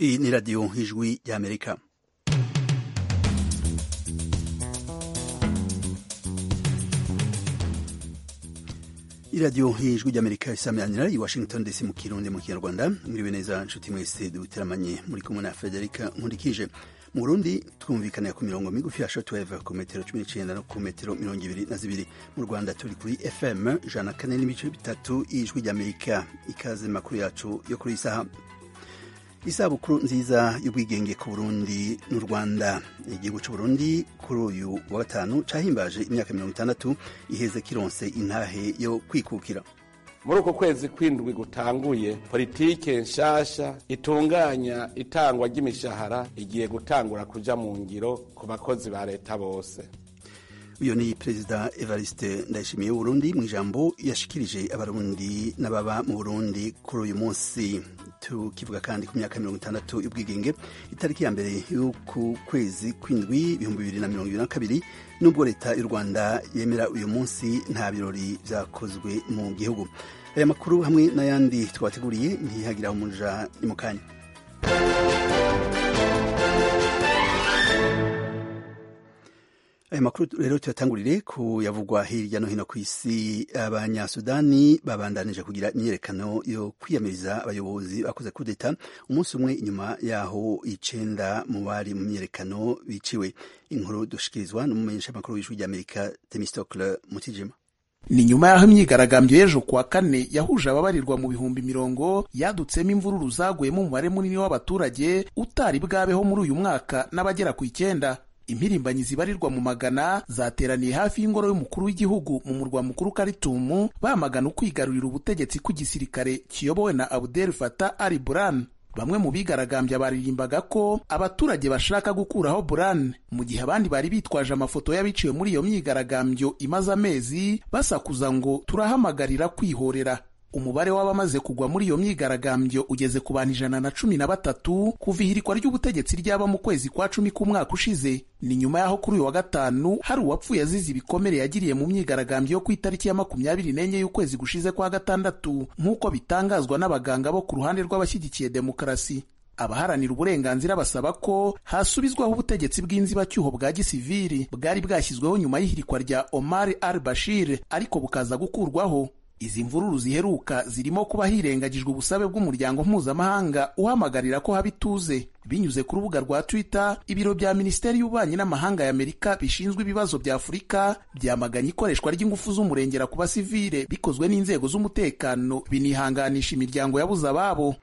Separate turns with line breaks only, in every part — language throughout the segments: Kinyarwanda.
Iyi ni radiyo nk'ijwi ry'Amerika. iradiyo nk'ijwi ry'amerika isamiranyira i washington dc mu kirundi mu kinyarwanda mwiriwe neza nshuti mwese duteramanye muri kumwe na frederica nkurikije mu burundi twumvikanira ku mirongo migufi ya shotweve ku metero cumi n'icyenda no ku metero mirongo ibiri na zibiri mu rwanda turi kuri fm ijana na kane n'ibice bitatu ijwi ry'amerika ikaze makuru yacu yo kuri iyi saha isabukuru nziza y'ubwigenge ku burundi n'u rwanda igihugu cy'u burundi kuri uyu wa gatanu cyahimbaje imyaka mirongo itandatu iheze kironse intahe yo kwikukira
muri uko kwezi kw'indwi gutanguye politike nshasha itunganya itangwa ry'imishahara igiye gutangura kuja mu ngiro ku bakozi ba leta bose
uyu ni perezida evariste ndayishimiye Burundi mu ijambo yashikirije abarundi n'ababa mu burundi kuri uyu munsi tukivuga kandi ku myaka mirongo itandatu y'ubwigenge itariki ya mbere y'uku kwezi kw'indwi ibihumbi bibiri na mirongo ibiri na kabiri nubwo leta y'u rwanda yemera uyu munsi nta birori byakozwe mu gihugu aya makuru hamwe n'ayandi twabateguriye ntihagiraho umuja ni mu kanya aya makuru rero tuyatangurire ku yavugwa hirya no hino ku isi abanyasudani babandanije kugira imyerekano yo kwiyamiriza abayobozi bakoze kudeta umunsi umwe inyuma yaho icenda mu bari mu myerekano biciwe inkuru dushikirizwa n'umumenyeshamakuru w'ijwi ry'amerika temistocle mutijima
ni nyuma y'aho imyigaragambyo y'ejo kuwa kane yahuje ababarirwa mu bihumbi mirongo yadutsemo imvururu zaguyemo umubare munini w'abaturage utari bwabeho muri uyu mwaka n'abagera ku icyenda impirimbanyi zibarirwa mu magana zateraniye hafi y'ingoro y'umukuru w'igihugu mu murwa mukuru Khartoum bamagana ukwigarurira ubutegetsi kw'igisirikare kiyobowe na Abdel Fattah al-Burhan bamwe mu bigaragambya baririmbaga ko abaturage bashaka gukuraho Burhan mu gihe abandi bari bitwaje amafoto y'abiciwe muri iyo myigaragambyo imaze amezi basakuza ngo turahamagarira kwihorera umubare w'abamaze kugwa muri iyo myigaragambyo ugeze ku bantu ijana na cumi na batatu kuva ihirikwa ry'ubutegetsi ryaba mu kwezi kwa cumi k'umwaka ushize ni nyuma y'aho kuri uyu wa gatanu hari uwapfuye azize ibikomere yagiriye mu myigaragambyo yo ku itariki ya makumyabiri n'enye y'ukwezi gushize kwa gatandatu nk'uko bitangazwa n'abaganga bo ku ruhande rw'abashyigikiye demokarasi abaharanira uburenganzira basaba ko hasubizwaho ubutegetsi bw'inzibacyuho bwa gisivili bwari bwashyizweho nyuma y'ihirikwa rya Omar al-Bashir ariko bukaza gukurwaho izi mvururu ziheruka zirimo kuba hirengagijwe ubusabe bw'umuryango mpuzamahanga uhamagarira ko haba ituze binyuze ku rubuga rwa twitter ibiro bya minisiteri y'ububanyi n'amahanga y'amerika bishinzwe ibibazo bya afurika byamaganye ikoreshwa ry'ingufu z'umurengera ku basivile bikozwe n'inzego z'umutekano binihanganisha imiryango yabuze ababo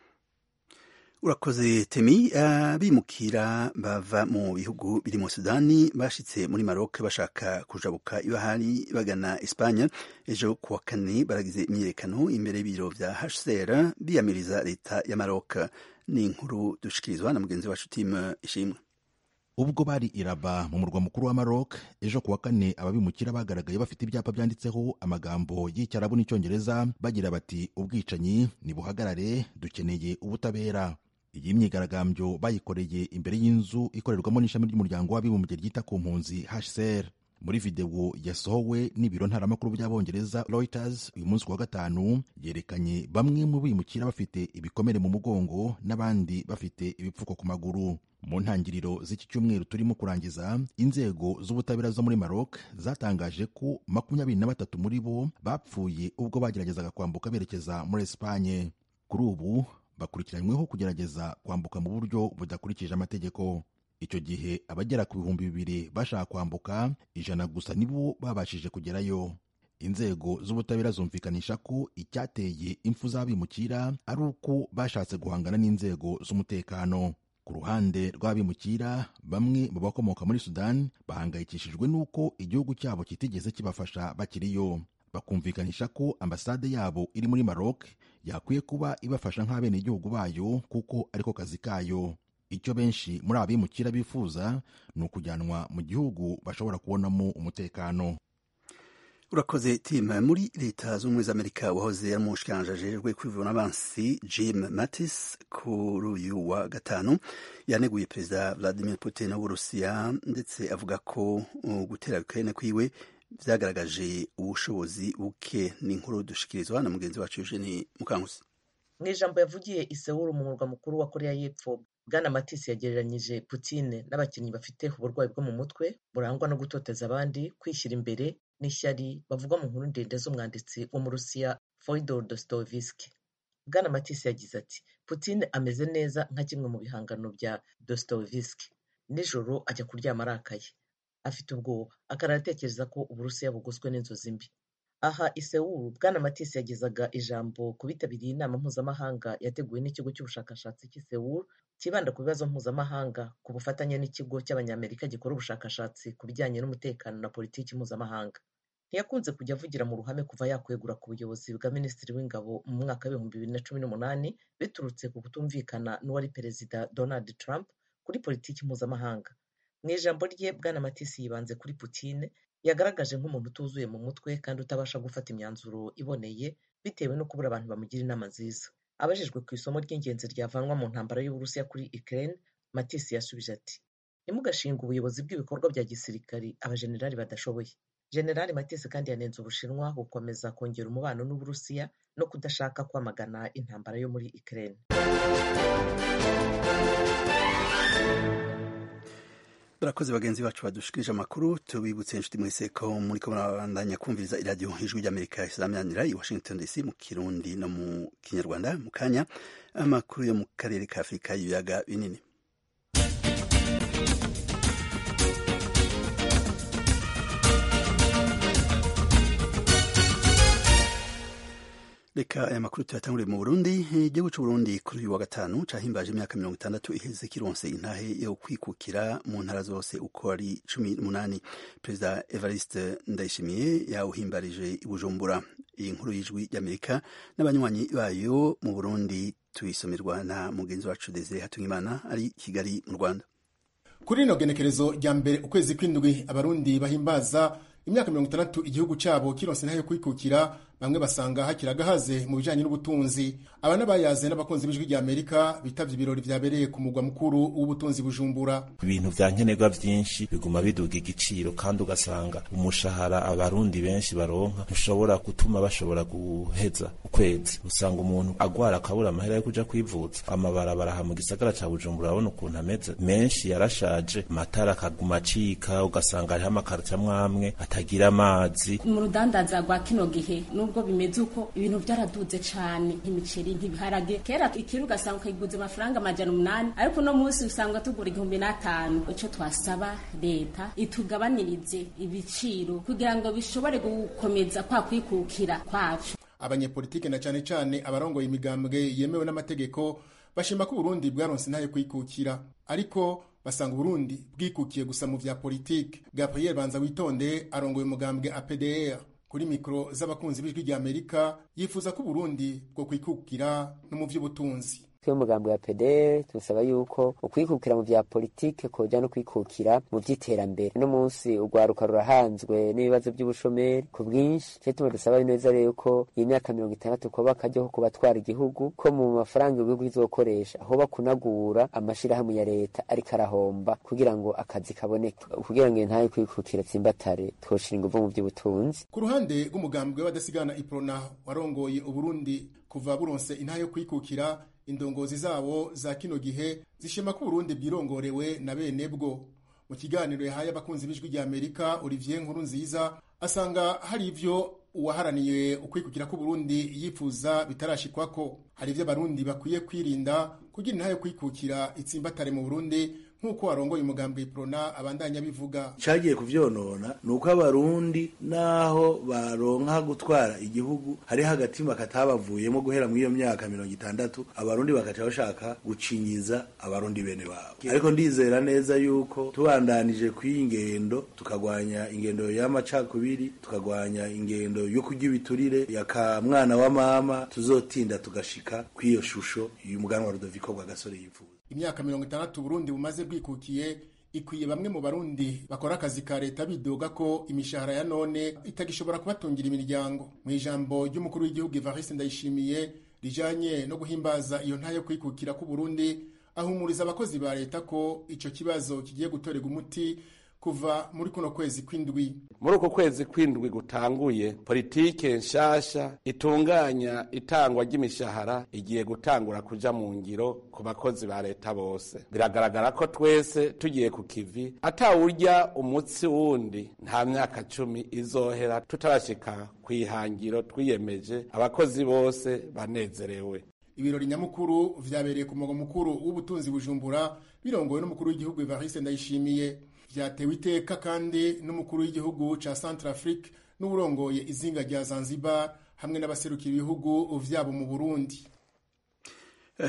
urakoze temi abimukira bava mu bihugu birimo sudani bashitse muri maroc bashaka kujabuka ibahari bagana espanye ejo kuwa kane baragize imyirekano imbere y'ibiro vya hcr biyamiriza leta ya maroc ni inkuru dushikirizwa na mugenzi wacu tim ishimwe
ubwo bari iraba mu murwa mukuru wa Maroc ejo kuwa kane ababimukira bagaragaye bafite ibyapa byanditseho amagambo y'icyarabu n'icyongereza bagira bati ubwicanyi nibuhagarare dukeneye ubutabera iyi myigaragambyo bayikoreye imbere y'inzu ikorerwamo n'ishami ry'umuryango w'abibumbye ryita ku mpunzi HCR muri videwo yasohowe n'ibiro ntaramakuru by'abongereza Reuters uyu munsi wa gatanu yerekanye bamwe mu bimukira bafite ibikomere mu mugongo n'abandi bafite ibipfuko ku maguru mu ntangiriro z'iki cyumweru turimo kurangiza inzego z'ubutabera zo muri Maroc zatangaje ko makumyabiri na batatu muri bo bapfuye ubwo bageragezaga kwambuka berekeza muri Espagne kuri ubu bakurikiranyweho kugerageza kwambuka mu buryo budakurikije amategeko icyo gihe abagera ku bihumbi bibiri bashaka kwambuka ijana gusa nibo babashije kugerayo inzego z'ubutabera zumvikanisha ko icyateye impfu z'abimukira ari uko bashatse guhangana n'inzego z'umutekano ku ruhande rw'abimukira bamwe mu bakomoka muri sudani bahangayikishijwe n'uko igihugu cyabo kitigeze kibafasha bakiriyo bakumvikanisha ko ambasade yabo iri muri Maroc yakwiye kuba ibafasha nk'abenegihugu bayo kuko ariko kazi kayo icyo benshi muri abimukira bifuza ni ukujyanwa mu gihugu bashobora kubonamo umutekano
urakoze tima muri leta z'ubumwe z'amerika wahoze ari umushikiranganji ajejwe kwivuna abansi jim mattis kuri uyu wa gatanu yaneguye perezida vladimir putin w'uburusiya ndetse avuga ko gutera ukraine kwiwe byagaragaje ubushobozi buke ni inkuru dushikirizwa na mugenzi wacu eugene mukangusi
mu ijambo yavugiye isewuru mu murwa mukuru wa koreya y'epfo bwana matisi yagereranyije putine n'abakinnyi bafite uburwayi bwo mu mutwe burangwa no gutoteza abandi kwishyira imbere n'ishyari bavugwa mu nkuru ndende z'umwanditsi w'umurusiya foidor dostoevsky bwana matisi yagize ati putine ameze neza nka kimwe mu bihangano bya dostoevsky nijoro ajya kuryama arakaye afite ubwoba akarara atekereza ko uburusiya bugoswe n'inzozi mbi aha i Seoul bwana matisi yagezaga ijambo ku bitabiriye inama mpuzamahanga yateguwe n'ikigo cy'ubushakashatsi cy'i Seoul kibanda ku bibazo mpuzamahanga ku bufatanye n'ikigo cy'abanyamerika gikora ubushakashatsi ku bijyanye n'umutekano na politiki mpuzamahanga ntiyakunze kujya avugira mu ruhame kuva yakwegura ku buyobozi bwa minisitiri w'ingabo mu mwaka w'ibihumbi bibiri na cumi n'umunani biturutse ku kutumvikana n'uwari perezida donald trump kuri politiki mpuzamahanga mu ijambo rye bwana matisi yibanze kuri putine yagaragaje nk'umuntu utuzuye mu mutwe kandi utabasha gufata imyanzuro iboneye bitewe no kubura abantu bamugira inama nziza abajijwe ku isomo ry'ingenzi ryavanwa mu ntambara y'uburusiya kuri ukraine matisi yasubije ati ntimugashinga ubuyobozi bw'ibikorwa bya gisirikari abajenerali badashoboye generali matisi kandi yanenze ubushinwa gukomeza kongera umubano n'uburusiya no kudashaka kwamagana intambara yo muri ukraine
barakoze bagenzi bacu badushikirije amakuru tubibutse inshuti mwese ko muri ko murabandanya kumviriza iradiyo ijwi ry'amerika izamanira i washington dc mu kirundi no mu kinyarwanda mu kanya amakuru yo mu karere ka afurika y'ibiyaga binini reka aya makuru tuyatanguriye mu burundi igihugu cy'u burundi kuri uyu wa gatanu cahimbaje imyaka mirongo itandatu iheze kironse intahe yo kwikukira mu ntara zose uko ari cumi n'umunani perezida evariste ndayishimiye yawuhimbarije i bujumbura iyi nkuru y'ijwi ry'amerika n'abanywanyi bayo mu burundi tuyisomerwa na mugenzi wacu deze hatungimana ari kigali mu rwanda
kuri rino genekerezo rya mbere ukwezi kw'indwi abarundi bahimbaza imyaka mirongo itandatu igihugu cyabo kironse ntayo kwikukira bamwe basanga hakiragahaze mu bijyanye n'ubutunzi aba n'abayaze n'abakunzi b'ijwi rya amerika bitabye ibirori byabereye ku mugwa mukuru w'ubutunzi bujumbura
ibintu bya nkenerwa byinshi biguma biduga igiciro kandi ugasanga umushahara abarundi benshi baronka ntushobora gutuma bashobora guheza ukwezi usanga umuntu agwara akabura amahera yo kuja kwivuza amabarabara aha mu gisagara ca bujumbura urabona ukuntu ameze menshi yarashaje amatara akaguma acika ugasanga hariho amakaracamwo amwe atagira amazi
mu rudandaza rwa kino gihe nubwo bimeze uko ibintu byaraduze cyane nk'imiceri nk'ibiharage kera ikiro ugasanga ukayiguza amafaranga amajana umunani ariko uno munsi usanga tugura igihumbi n'atanu icyo twasaba leta itugabanirize ibiciro kugira ngo bishobore gukomeza kwa kwikukira kwacu
abanyepolitike na cyane cyane abarongoye imigambwe yemewe n'amategeko bashima ko uburundi bwaronse ntayo kwikukira ariko basanga uburundi bwikukiye gusa mu vya politike gabriel banza witonde arongoye umugambwe apdr kuri mikoro z'abakunzi b'ijwi rya amerika yifuza ko uburundi bwo kwikukira no mu by'ubutunzi
twe umugambi wa pedere turasaba yuko ukwikukira mu bya politike koja no kwikukira mu by'iterambere uno munsi urwaruka rurahanzwe n'ibibazo by'ubushomeri ku bwinshi cyo tuma dusaba neza rero ko iyi myaka mirongo itandatu kuba akaryo ko kubatwara igihugu ko mu mafaranga igihugu kizokoresha aho bakunagura amashirahamwe ya leta ariko arahomba kugira ngo akazi kaboneke kugira ngo ntayo kwikukira tsimbatare twoshira inguvu mu by'ubutunzi
ku ruhande rw'umugambi w'abadasigana iprona warongoye uburundi kuva buronse intaha yo kwikukira indongozi zabo za kino gihe zishima ko Burundi bwirongorewe na bene bwo mu kiganiro yahaye abakunzi b'ijwi rya Amerika Olivier Nkuru nziza asanga hari ivyo uwaharaniye ukwikukira ko Burundi yifuza bitarashikwako hari ivyo abarundi bakwiye kwirinda kugira intahe kwikukira itsimbatare mu Burundi nk'uko warongoye umugambi iprona abandanya bivuga
cyagiye kubyonona ni uko abarundi n'aho baronka gutwara igihugu hariho agatima katabavuyemo guhera muri iyo myaka mirongo itandatu abarundi bakaca bashaka gucinyiza abarundi bene babo ariko ndizera neza yuko tubandanije kw'iyi ngendo tukagwanya ingendo y'amacakubiri tukagwanya ingendo yo kurya ibiturire yaka mwana wa mama tuzotinda tugashika kw'iyo shusho y'umuganwa rudoviko rwa gasore yivuza
imyaka mirongo itandatu burundi bumaze bwikukiye ikwiye bamwe mu barundi bakora akazi ka leta bidoga ko imishahara ya none itagishobora kubatungira imiryango mu ijambo ry'umukuru w'igihugu evariste ndayishimiye rijanye no guhimbaza iyo ntayo kwikukira k'uburundi ahumuriza abakozi ba leta ko ico kibazo kigiye gutorerwa umuti ku kuva muri kuno kwezi kw'indwi
muri uko kwezi kw'indwi gutanguye politike nshasha itunganya itangwa ry'imishahara igiye gutangura kuja mu ngiro ku bakozi ba leta bose biragaragara ko twese tugiye ku kivi atawurya umutsi wundi nta myaka cumi izohera tutarashika ku ihangiro twiyemeje abakozi bose banezerewe
ibirori nyamukuru vyabereye ku mugwa mukuru w'ubutunzi bujumbura birongowe n'umukuru w'igihugu Evariste Ndayishimiye vyatewe iteka kandi n'umukuru w'igihugu ca Centrafrique n'urongoye izinga rya Zanzibar hamwe n'abaserukira ibihugu vyabo mu Burundi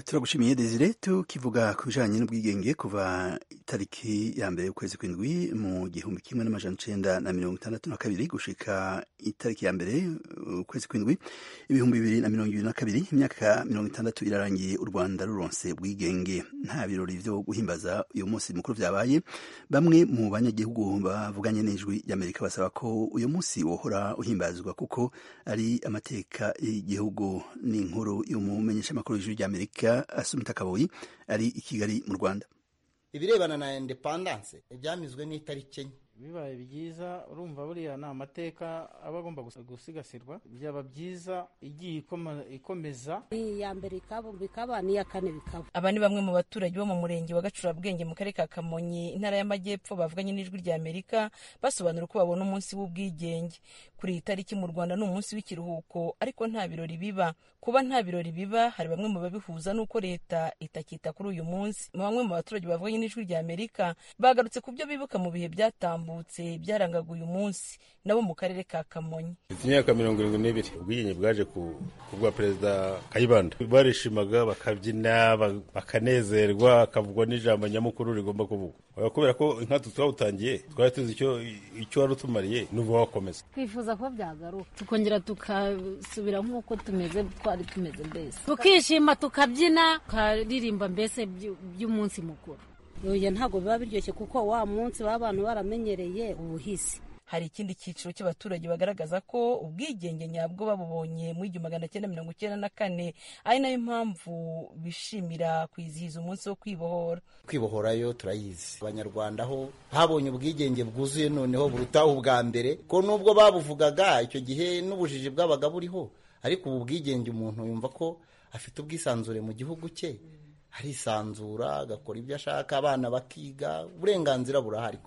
turagushimiye desire tukivuga ku bijanye n'ubwigenge kuva itariki ya mbere y'ukwezi kw'indwi mu gihumbi kimwe n'amajana icenda na mirongo itandatu na kabiri gushika itariki ya mbere ukwezi kw'indwi ibihumbi bibiri na mirongo ibiri na kabiri imyaka mirongo itandatu irarangiye u rwanda ruronse ubwigenge nta birori vyo guhimbaza uyu munsi mukuru vyabaye bamwe mu banyagihugu bavuganye n'ijwi ry'amerika basaba ko uyu munsi wohora uhimbazwa kuko ari amateka y'igihugu n'inkuru y'umumenyeshamakuru w'ijwi ry'amerika asumita kaboyi ari i kigali mu rwanda
ibirebana na indepandanse ibyamizwe n'itariki enye
bibaye byiza urumva buriya ni amateka aba agomba gusigasirwa byaba byiza igiye ikomeza
iya mbere ikaba bikaba n'iya kane bikaba
aba ni bamwe mu baturage bo mu murenge wa gacurabwenge mu karere ka kamonyi intara y'amajyepfo bavuganye n'ijwi rya amerika basobanura uko babona umunsi w'ubwigenge kuri iyi tariki mu rwanda ni umunsi w'ikiruhuko ariko nta birori biba kuba nta birori biba hari bamwe mu babihuza n'uko leta itakita kuri uyu munsi bamwe mu baturage bavuganye n'ijwi rya amerika bagarutse ku byo bibuka mu bihe byatambuka byarambutse byarangaga uyu munsi nabo mu karere ka kamonyi
imyaka mirongo irindwi n'ibiri ubwigenge bwaje ku bwa perezida kayibanda barishimaga bakabyina bakanezerwa hakavugwa n'ijambo nyamukuru rigomba kuvugwa kubera ko inkatsi twawutangiye twari tuzi icyo wari utumariye n'ubu wakomeza
twifuza ko byagaruka tukongera tukasubira nk'uko tumeze twari tumeze mbese tukishima tukabyina tukaririmba mbese by'umunsi mukuru
yoya ntabwo biba biryoshye kuko wa munsi baba abantu baramenyereye ubuhisi
hari ikindi cyiciro cy'abaturage bagaragaza ko ubwigenge nyabwo babubonye mu igihumbi magana cyenda mirongo icyenda na kane ari nayo mpamvu bishimira kwizihiza umunsi wo kwibohora
kwibohorayo turayizi abanyarwanda ho habonye ubwigenge bwuzuye noneho burutaho ubwa mbere ko nubwo babuvugaga icyo gihe n'ubujiji bwabaga buriho ariko ubu bwigenge umuntu yumva ko afite ubwisanzure mu gihugu cye arisanzura agakora ibyo ashaka abana bakiga uburenganzira burahari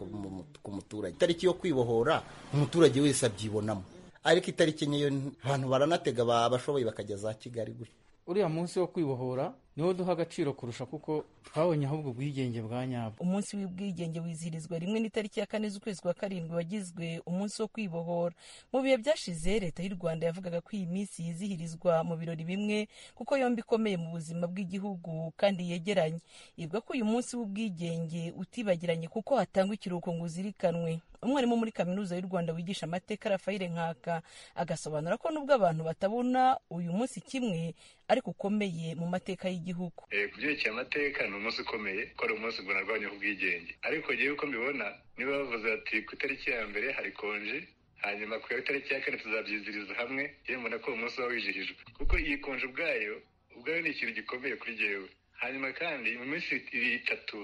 ku muturage itariki yo kwibohora umuturage wese abyibonamo ariko itariki nkeyo abantu baranatega abashoboye bakajya za kigali gutya
uriya munsi wo kwibohora niwo duha agaciro kurusha kuko twabonye ahubwo ubwigenge bwa nyabwo
umunsi w'ubwigenge wizihirizwa rimwe n'itariki ya kane z'ukwezi kwa karindwi wagizwe umunsi wo kwibohora mu bihe byashize leta y'u rwanda yavugaga ko iyi minsi yizihirizwa mu birori bimwe kuko yombi ikomeye mu buzima bw'igihugu kandi yegeranye ivuga ko uyu munsi w'ubwigenge utibagiranye kuko hatangwa ikiruhuko ngo uzirikanwe umwarimu muri kaminuza y'u rwanda wigisha amateka rafayire nkaka agasobanura ko nubwo abantu batabona uyu munsi kimwe ariko ukomeye mu mateka y'igihugu
ku byerekeye amateka ni umunsi ukomeye ko ari umunsi bunarwanyeho ubwigenge ariko ngewe uko mbibona niba bavuze ati ku itariki ya mbere hari konji hanyuma ku itariki ya kane tuzabyiziriza hamwe yewe mbona ko uwo munsi uba wijihijwe kuko iyi konji ubwayo ubwayo ni ikintu gikomeye kuri jyewe hanyuma kandi mu minsi itatu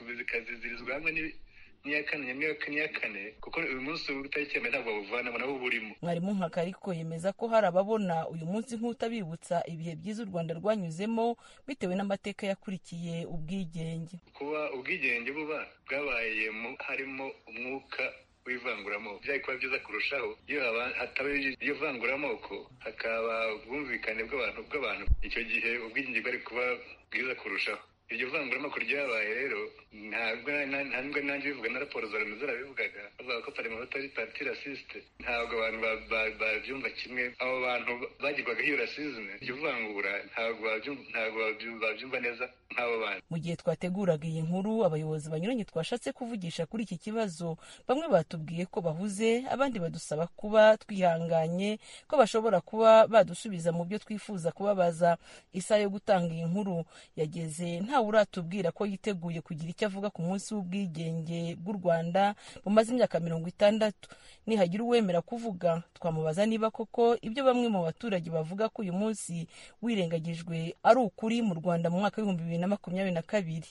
bikazizirizwa hamwe n'iya kane n'iya kane kuko uyu munsi w'itariki ya mbere ntabwo bawuvanamo nawo uba urimo
mwarimu nkaka ariko yemeza ko hari ababona uyu munsi nk'utabibutsa ibihe byiza u rwanda rwanyuzemo bitewe n'amateka yakurikiye ubwigenge
kuba ubwigenge buba bwabaye harimo umwuka w'ivanguramoko byari kuba byiza kurushaho iyo hataba iyo vanguramoko hakaba ubwumvikane bw'abantu bw'abantu icyo gihe ubwigenge bwari kuba bwiza kurushaho iryo vanguramoko ryabaye rero ntabwo ntabwo nanjye bivuga na raporo za remezo zarabivugaga bavuga ko parlementaire parti rasiste ntabwo abantu babyumva kimwe abo bantu bagirwagaho iyo rasizme iryo vangura ntabwo babyumva neza nk'abo bantu
mu gihe twateguraga iyi nkuru abayobozi banyuranye twashatse kuvugisha kuri iki kibazo bamwe batubwiye ko bahuze abandi badusaba kuba twihanganye ko bashobora kuba badusubiza mu byo twifuza kubabaza isaha yo gutanga iyi nkuru yageze nta uratubwira ko yiteguye kugira icyo avuga ku munsi w'ubwigenge bw'u rwanda bumaze imyaka mirongo itandatu nihagira uwemera kuvuga twamubaza niba koko ibyo bamwe mu baturage bavuga ko uyu munsi wirengagijwe ari ukuri mu rwanda mu mwaka w'ibihumbi bibiri na makumyabiri na kabiri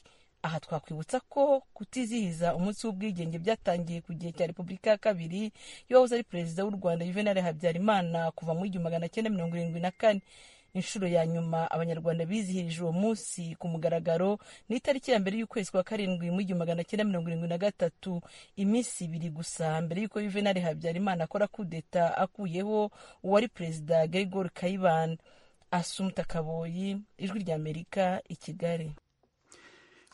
aha twakwibutsa ko kutizihiza umunsi w'ubwigenge byatangiye ku gihe cya repubulika ya kabiri yahoze ari perezida w'u rwanda juvenal habyarimana kuva mu igihumbi magana cyenda mirongo irindwi na kane inshuro ya nyuma abanyarwanda bizihirije uwo munsi ku mugaragaro ni itariki ya mbere y'ukwezi kwa karindwi mu igihumbi magana cyenda mirongo irindwi na gatatu iminsi ibiri gusa mbere y'uko juvenal habyarimana akora kudeta akuyeho uwari perezida gerigor kayibanda asumta kaboyi ijwi ry'amerika i kigali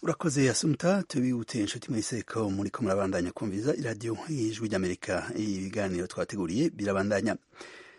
urakoze asumta tubibutse inshuti mwese ko muri ko murabandanya kumviza iradiyo y'ijwi ry'amerika ibiganiro twateguriye birabandanya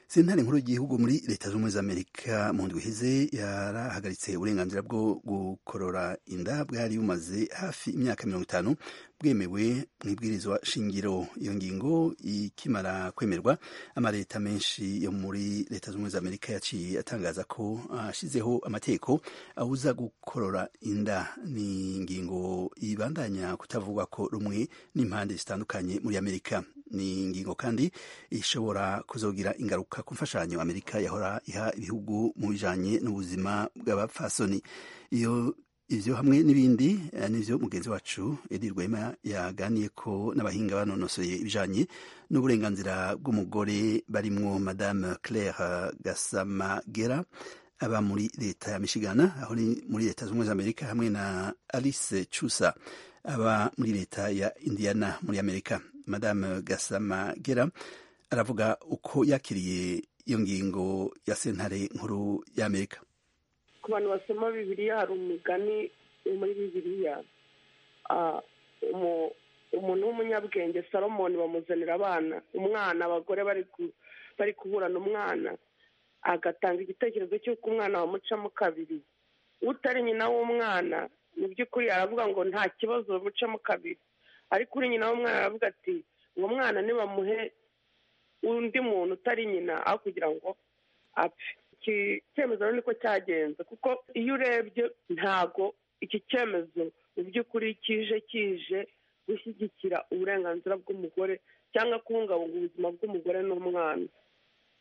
sentare nkuru y'igihugu muri leta zunze ubumwe z'amerika mu ndwi iheze yarahagaritse uburenganzira bwo gukorora inda bwari bumaze hafi imyaka mirongo itanu bwemewe mu ibwirizwa shingiro iyo ngingo ikimara kwemerwa amaleta menshi yo muri leta zunze ubumwe z'amerika yaciye atangaza ko ashyizeho amategeko awuza gukorora inda ni ingingo ibandanya kutavugwa ko rumwe n'impande zitandukanye muri amerika ni ingingo kandi ishobora kuzogira ingaruka ku mfashanyo amerika yahora iha ibihugu mu bijanye n'ubuzima bw'abapfasoni iyo ivyo hamwe n'ibindi nivyo mugenzi wacu edi rwema yaganiye ko n'abahinga banonosoye ibijanye n'uburenganzira bw'umugore barimwo madame claire gasamagera aba muri leta ya michigana aho muri leta z'ubumwe z'amerika hamwe na alice chusa aba muri leta ya indiana muri amerika madame gasamagera aravuga uko yakiriye iyo ngingo ya sentare nkuru y'amerika
ku bantu basoma bibiliya hari umugani muri bibiliya umuntu w'umunyabwenge salomoni bamuzanira abana umwana abagore bari kuburana umwana agatanga igitekerezo cy'uko umwana bamucamo kabiri utari nyina w'umwana mu by'ukuri aravuga ngo nta kibazo bamucamo kabiri ariko uri nyina w'umwana aravuga ati uwo mwana nibamuhe undi muntu utari nyina aho kugira ngo apfe iki cyemezo niko cyagenze kuko iyo urebye ntago iki cyemezo mu by'ukuri kije kije gushyigikira uburenganzira bw'umugore cyangwa kubungabunga ubuzima bw'umugore n'umwana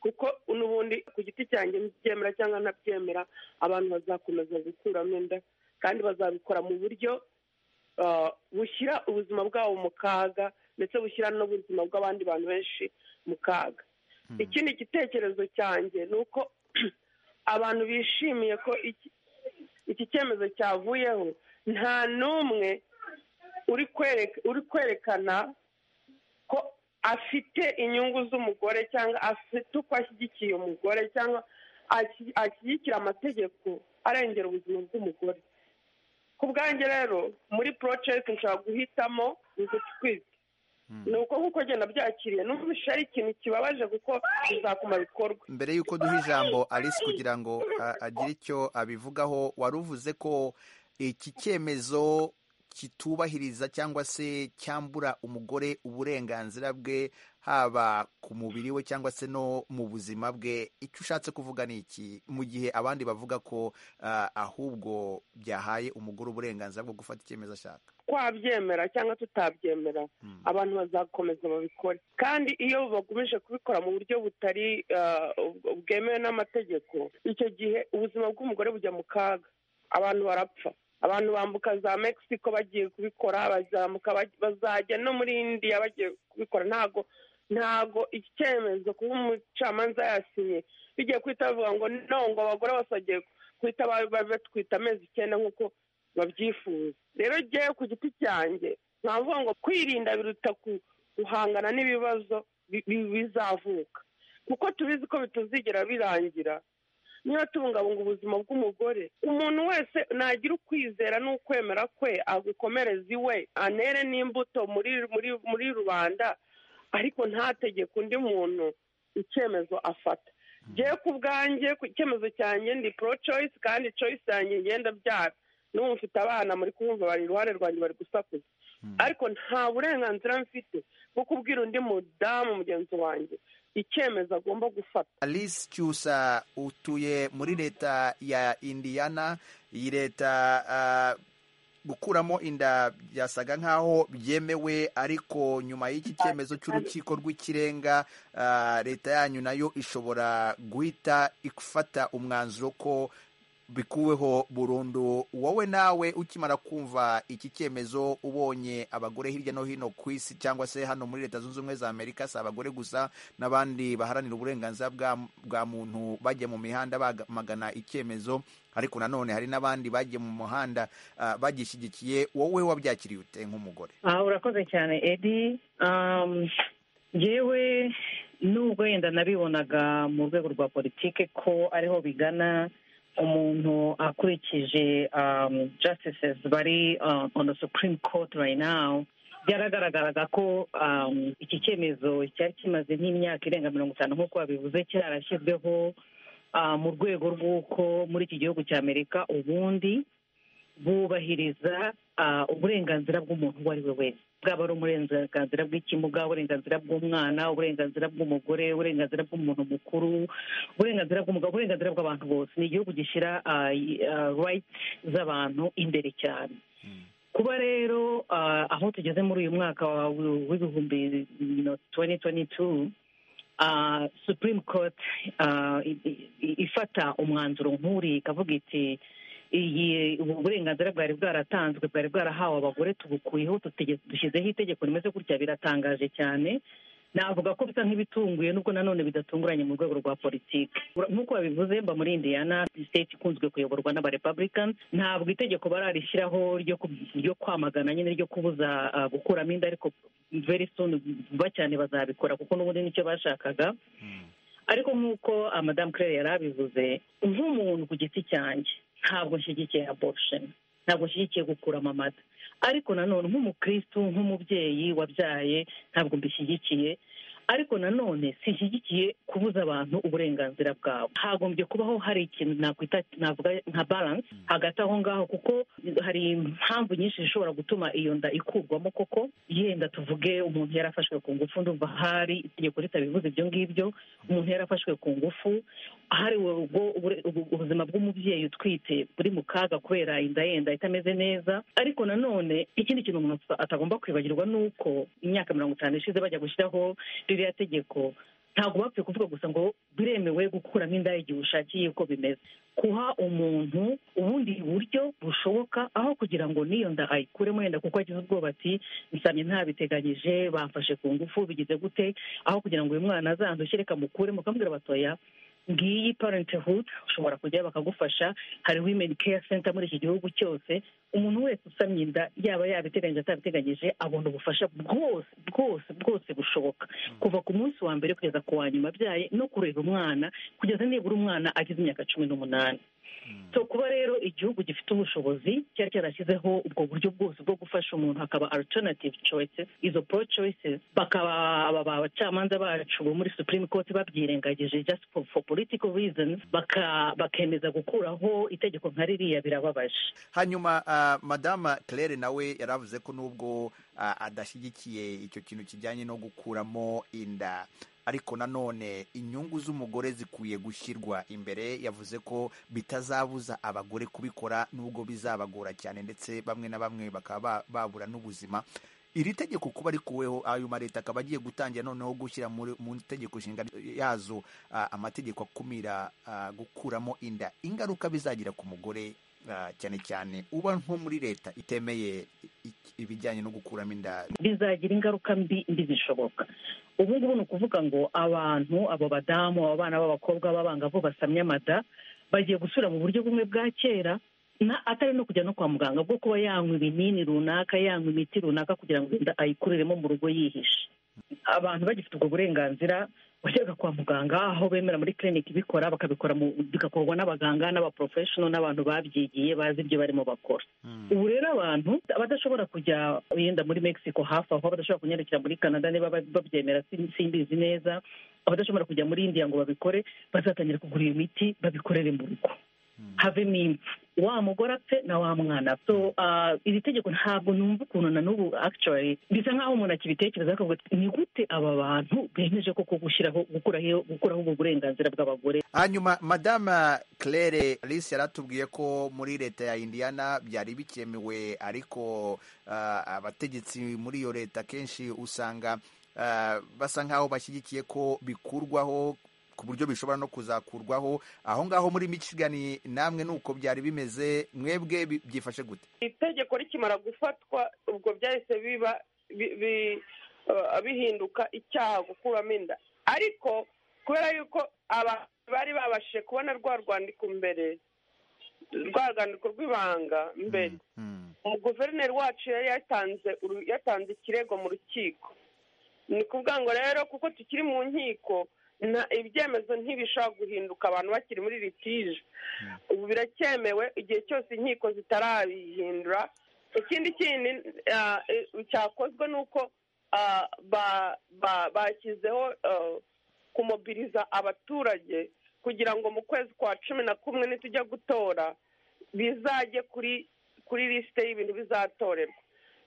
kuko n'ubundi ku giti cyanjye ntibyemera cyangwa ntabyemera abantu bazakomeza gukuramo inda kandi bazabikora mu buryo bushyira ubuzima bwabo mu kaga ndetse bushyira n'ubuzima bw'abandi bantu benshi mu kaga ikindi gitekerezo cyanjye ni uko abantu bishimiye ko iki cyemezo cyavuyeho nta n'umwe uri kwerekana ko afite inyungu z'umugore cyangwa afite uko ashyigikiye umugore cyangwa ashyigikira amategeko arengera ubuzima bw'umugore ku bwanjye rero muri porojegiti nshobora guhitamo gutwite ni uko nk'uko agenda byakiriye n'ubusha ari ikintu kibabaje kuko bizakuma bikorwa
mbere y'uko duha ijambo alice kugira ngo agire icyo abivugaho wari uvuze ko iki cyemezo kitubahiriza cyangwa se cyambura umugore uburenganzira bwe haba ku mubiri we cyangwa se no mu buzima bwe icyo ushatse kuvuga ni iki mu gihe abandi bavuga ko ahubwo byahaye umugore uburenganzira bwo gufata icyemezo ashaka
twabyemera cyangwa tutabyemera abantu bazakomeza babikore kandi iyo bagumije kubikora mu buryo butari bwemewe n'amategeko icyo gihe ubuzima bw'umugore bujya mu kaga abantu barapfa abantu bambuka za mexico bagiye kubikora bazamuka bazajya no muri indiya bagiye kubikora ntago ntago iki cyemezo kuba umucamanza yasinye bigiye guhita bavuga ngo no ngo abagore bose bagiye guhita batwita amezi icyenda nk'uko babyifuza rero ngewe ku giti cyanjye ntavuga ngo kwirinda biruta guhangana n'ibibazo bizavuka kuko tubizi ko bitazigera birangira niba tubungabunga ubuzima bw'umugore umuntu wese nagira ukwizera n'ukwemera kwe agukomereza iwe anere n'imbuto muri muri muri rubanda ariko ntategeke undi muntu icyemezo afata ngewe ku bwanjye ku icyemezo cyanjye ndi pro choice kandi choice yanjye ngenda byara n'ubu mfite abana muri kumva bari iruhande rwanjye bari gusakuza ariko nta burenganzira mfite bwo kubwira undi mudamu mugenzi wanjye icyemezo agomba gufata
alice cyusa utuye muri leta ya indiyana iyi leta gukuramo inda byasaga nk'aho byemewe ariko nyuma y'iki cyemezo cy'urukiko rw'ikirenga leta yanyu nayo ishobora guhita ifata umwanzuro ko bikuweho burundu wowe nawe ukimara kumva iki cyemezo ubonye abagore hirya no hino ku isi cyangwa se hano muri leta zunze ubumwe za amerika si abagore gusa n'abandi baharanira uburenganzira bwa bwa muntu bajya mu mihanda bamagana icyemezo ariko nanone hari n'abandi bagiye mu muhanda ah, bagishyigikiye wowe wabyakiriye ute nk'umugore
aha urakoze cyane edi Um, yewe nubwo wenda nabibonaga mu rwego rwa politike ko ariho bigana umuntu akurikije um, justices bari uh, on the supreme court right now byaragaragaraga ko um, iki cyemezo cyari kimaze nk'imyaka irenga mirongo itanu nk'uko babivuze cyarashyizweho uh, mu rwego rw'uko muri iki gihugu cya amerika ubundi bubahiriza ah, uburenganzira bw'umuntu uwo ari we wese bwaba ari uburenganzira bw'ikimuga uburenganzira bw'umwana uburenganzira bw'umugore uburenganzira bw'umuntu mukuru uburenganzira bw'umugabo uburenganzira bw'abantu bose ni igihugu gishyira rayiti z'abantu imbere cyane kuba rero ah, aho tugeze muri uyu mwaka wa- w'ibihumbi tuwenti tuwenti tu supurime koti ifata umwanzuro nk'uri ikavuga iti iyi ubu burenganzira bwari bwaratanzwe bwari bwarahawe abagore tubukuyeho tutege- dushyizeho itegeko rimeze gutya biratangaje cyane navuga ko bisa nk'ibitunguye nubwo nanone bidatunguranye mu rwego rwa politiki Ura- nk'uko babivuze mba muri indiyana state ikunzwe kuyoborwa n'abarepublicans ntabwo itegeko bararishyiraho ryo ku- ryo kwamagana nyine ryo kubuza ah, gukuramo inda ariko very soon vuba cyane bazabikora kuko n'ubundi nicyo bashakaga ariko nk'uko ah, madame claire yari abivuze nk'umuntu ku giti cyanjye ntabwo nshyigikiye abortion ntabwo nshyigikiye gukuramo amata ariko nanone nk'umukristu nk'umubyeyi wabyaye ntabwo mbishyigikiye ariko nanone sinshyigikiye kubuza abantu uburenganzira bwabo hagombye kubaho hari ikintu nakwita navuga nka balance hagati aho ngaho kuko hari impamvu nyinshi zishobora gutuma iyo nda ikurwamo koko yenda tuvuge umuntu yarafashwe ku ngufu ndumva hari itegeko ritabivuze ibyo ngibyo umuntu yarafashwe ku ngufu hari ubwo ubure- ubu- ubuzima bw'umubyeyi utwite buri mu kaga kubera inda yenda itameze neza ariko nanone ikindi kintu umuntu ata- atagomba kwibagirwa ni uko imyaka mirongo itanu ishize bajya gushyiraho ririya tegeko ntabwo bapfuye kuvuga gusa ngo biremewe gukuramo inda igihe ushakiye uko bimeze guha umuntu ubundi buryo bushoboka aho kugira ngo n'iyo nda ayikuremo yenda kuko agize ubwoba ati nsamye ntabiteganyije bamfashe ku ngufu bigize gute aho kugira ngo uyu mwana azandushe reka mukuremo ukambwira batoya ngiyi parenthood ushobora kujyayo bakagufasha hari women care center muri iki gihugu cyose umuntu wese usamye inda yaba yabiteganyije atabiteganyije abona ubufasha bwose bwose bwose bushoboka kuva ku munsi wa mbere kugeza ku wa nyuma abyaye no kureba umwana kugeza nibura umwana agize imyaka cumi n'umunani so kuba rero igihugu gifite ubushobozi cyari cyarashyizeho ubwo buryo bwose bwo gufasha umuntu hakaba alternative choices izo pro choices bakaba aba bacamanza bacu bo muri supreme court babyirengagije just for, for political reasons baka- bakemeza gukuraho itegeko nka ririya birababaje
hanyuma ah, madama claire nawe yari avuze ko nubwo ah, adashyigikiye icyo kintu kijyanye no gukuramo inda ariko nanone inyungu z'umugore zikwiye gushyirwa imbere yavuze ko bitazabuza abagore kubikora nubwo bizabagora cyane ndetse bamwe na bamwe bakaba ba- babura n'ubuzima iri tegeko kuba rikuweho ayo mareta akaba agiye gutangira noneho gushyira muri- mu itegeko nshinga yazo ah, amategeko akumira ah, gukuramo inda ingaruka bizagira ku mugore ah, cyane cyane uba nko muri leta itemeye i- i- ibijyanye no gukuramo inda
bizagira ingaruka mbi mbi zishoboka ubu ngubu ni ukuvuga ngo abantu abo badamu abo bana b'abakobwa b'abangavu basamye amada bagiye gusubira mu buryo bumwe bwa kera na atari no kujya no kwa muganga bwo kuba yanywa ibinini runaka yanywa imiti runaka kugira ngo inda ayikuriremo mu rugo yihishe abantu bagifite ubwo burenganzira wajyaga kwa muganga aho bemera muri clinic ibikora bakabikora mu- bigakorwa n'abaganga n'abaprofessional n'abantu babyigiye bazi ibyo barimo bakora ubu rero abantu abadashobora kujya yenda muri mexico hafi aho abadashobora kunyarukira muri canada niba ba- babyemera sin- simbizi neza abadashobora kujya muri indiya ngo babikore bazatangira kugura iyo miti babikorere mu rugo havemo impfu wa mugore apfe na wa mwana so ah, iri tegeko ntabwo numva ukuntu na n'ubu actually bisa nk'aho umuntu akibitekereza akavuga ati, ni gute aba bantu bemeje koko gushyiraho gukuraho gukuraho ubwo burenganzira bw'abagore
hanyuma madama claire alice yaratubwiye ko muri leta ya indiana byari bikemewe ariko ah, abategetsi muri iyo leta kenshi usanga ah, basa nkaho bashyigikiye ko bikurwaho ku buryo bishobora no kuzakurwaho aho ngaho muri michigani namwe nuko byari bimeze mwebwe bi- byifashe gute
itegeko rikimara gufatwa ubwo byahise biba bi- bi- eh, bihinduka icyaha gukuramo inda ariko kubera yuko abantu bari babashije kubona rwa rwandiko mbere rwa rwandiko rw'ibanga mbere guverineri wacu yari yatanze uru- yatanze ikirego mu rukiko ni kuvuga ngo rero kuko tukiri mu nkiko nta- ibyemezo ntibishobora guhinduka abantu bakiri muri litije ubu biracyemewe igihe cyose inkiko zitarabihindura ikindi kindi ah, eh, cyakozwe ni uko ah, ba- ba- bashyizeho ah, kumobiriza abaturage kugira ngo mu kwezi kwa cumi na kumwe nitujya gutora bizajye kuri kuri lisite y'ibintu bizatorerwa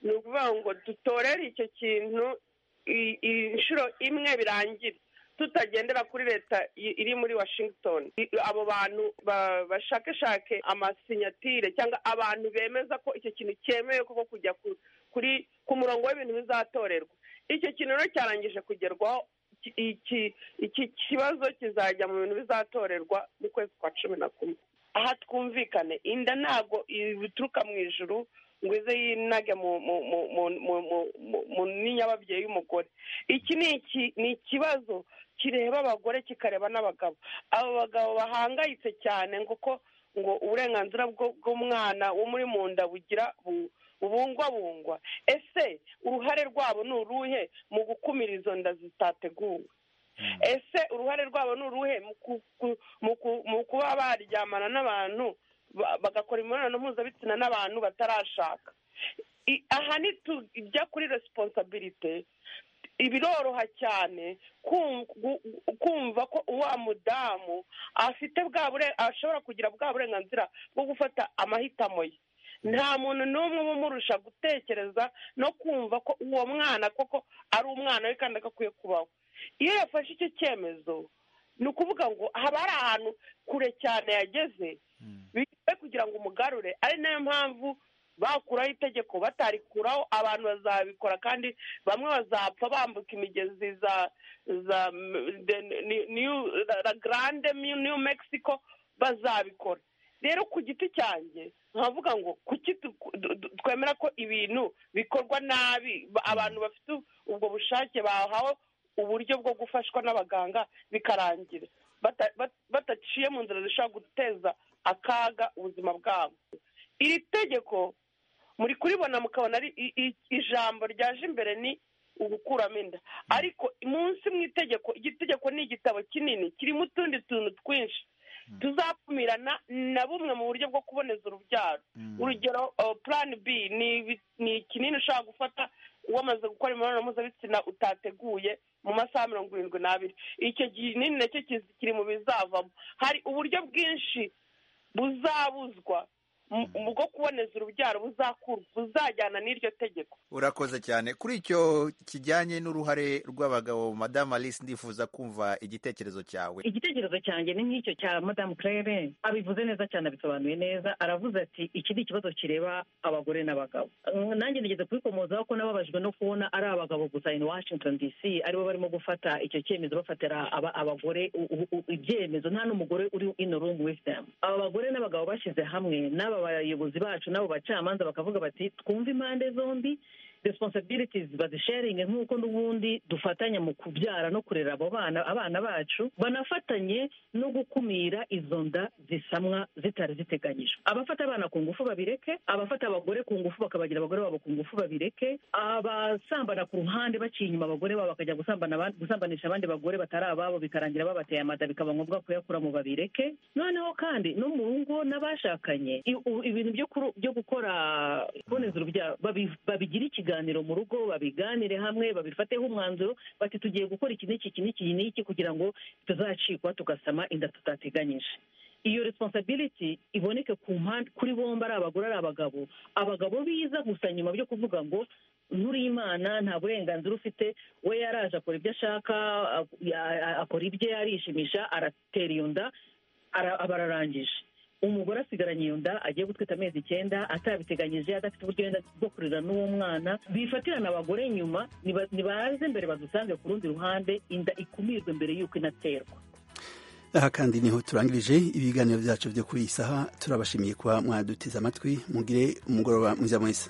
ni ukuvuga ngo dutorere icyo kintu i- i- inshuro imwe birangira tutagendera kuri leta i- iri muri washington I- abo bantu ba- bashakashake amasinyatire cyangwa abantu bemeza ko icyo kintu cyemewe koko kujya ku- kuri ku murongo w'ibintu bizatorerwa icyo kintu rero cyarangije kugerwaho iki- iki iki kibazo kizajya mu bintu bizatorerwa mu kwezi kwa cumi na kumwe aha twumvikane inda ntabwo ituruka mu ijuru ngo ize yinage mu mu mu mu mu mu- mu- mu n'inyababyeyi y'umugore iki ni iki ni ikibazo kireba abagore kikareba n'abagabo abo bagabo bahangayitse cyane ngo ko ngo uburenganzira bwo- bw'umwana wo muri mu nda bugira bu- bubungwabungwa ese uruhare rwabo ni uruhe mu gukumira izo nda zitateguwe ese uruhare rwabo ni uruhe mu ku- ku- mu ku- mu kuba baryamana n'abantu ba- bagakora imibonano mpuzabitsina n'abantu batarashaka I- aha nitujya kuri resiponsabirite biroroha cyane kum- gu- kumva ko wa mudamu afite bwa bure- ashobora kugira bwa burenganzira bwo gufata amahitamo ye nta muntu n'umwe uba umurusha gutekereza no kumva ko uwo mwana koko ari umwana we kandi agakwiye kubaho iyo yafashe icyo cyemezo ni ukuvuga ngo haba hari ahantu kure cyane yageze bigiye kugira ngo umugarure ari nayo mpamvu bakuraho itegeko batarikuraho abantu bazabikora kandi bamwe bazapfa bambuka imigezi za za la garande niyu mexico bazabikora rero ku giti cyanjye nkavuga ngo kuki tu- du- du- twemera ko ibintu bikorwa nabi ba- abantu bafite ubwo bushake bahawe uburyo bwo gufashwa n'abaganga bikarangira bata- bat- bataciye mu nzira zishobora guteza akaga ubuzima bwabo iri tegeko muri kuribona mukabona ari i- i- ijambo ryaje imbere ni ugukuramo inda ariko munsi mu itegeko igitegeko ni igitabo kinini kirimo utundi tuntu twinshi tuzakumirana na bumwe mu buryo bwo kuboneza urubyaro urugero uh, plan b ni ibi- ni ikinini ushobora gufata wamaze gukora imibonano mpuzabitsina utateguye mu masaha mirongo irindwi n'abiri icyo kinini nacyo kizi- kiri mu bizavamo hari uburyo bwinshi buzabuzwa mu- mu bwo kuboneza urubyaro buzakurwa buzajyana n'iryo tegeko
urakoze cyane kuri icyo kijyanye n'uruhare rw'abagabo madamu alice ndifuza kumva igitekerezo cyawe
igitekerezo cyanjye ni nk'icyo cya madamu claire abivuze neza cyane abisobanuye neza aravuze ati iki ni ikibazo kireba abagore n'abagabo Mm, nanjye nigeze kubikomozaho ko nababajwe no kubona ari abagabo gusa in washington dc aribo barimo gufata icyo cyemezo bafatira aba- abagore u- u- u- ibyemezo nta n'umugore uri in the room with them aba bagore n'abagabo bashyize hamwe n'aba bayobozi bacu n'abo bacamanza bakavuga bati twumve impande zombi responsibilities bazisharinge nk'uko n'ubundi dufatanya mu kubyara no kurera abo bana abana bacu banafatanye no gukumira izo nda zisamwa zitari ziteganyijwe abafata abana ku ngufu babireke abafata abagore ku ngufu bakabagira abagore babo ku ngufu babireke abasambana ku ruhande baciye inyuma abagore babo bakajya gusambana abandi- gusambanisha abandi bagore batari ababo bikarangira babateye amada bikaba ngombwa kuyakuramo babireke noneho kandi no mu rugo n'abashakanye i- u- ibintu byo kuru- byo gukora kuboneza urubyaro babi- babigire ikiganiro mu rugo babiganire hamwe babifateho umwanzuro bati tugiye gukora iki n'iki iki n'iki n'iki kugira ngo tuzacikwa tugasama inda tutateganyije iyo responsibility iboneke ku mpande kuri bombi ari abagore ari abagabo abagabo biza gusa nyuma byo kuvuga ngo nkuriye imana nta burenganzira ufite we yaraje akora ibyo ashaka a- a- a- akora ibye arishimisha aratera iyo nda ara- aba ararangije umugore asigaranye iyo nda agiye gutwita amezi icyenda atabiteganyije adafite uburyo wenda bwo kurera n'uwo mwana bifatirana abagore nyuma niba- nibaze mbere badusange ku rundi ruhande inda ikumirwe mbere y'uko inaterwa
aha kandi niho turangirije ibiganiro byacu byo kuri iyi saha turabashimiye kuba mwaduteze amatwi mugire umugoroba mwiza mwiza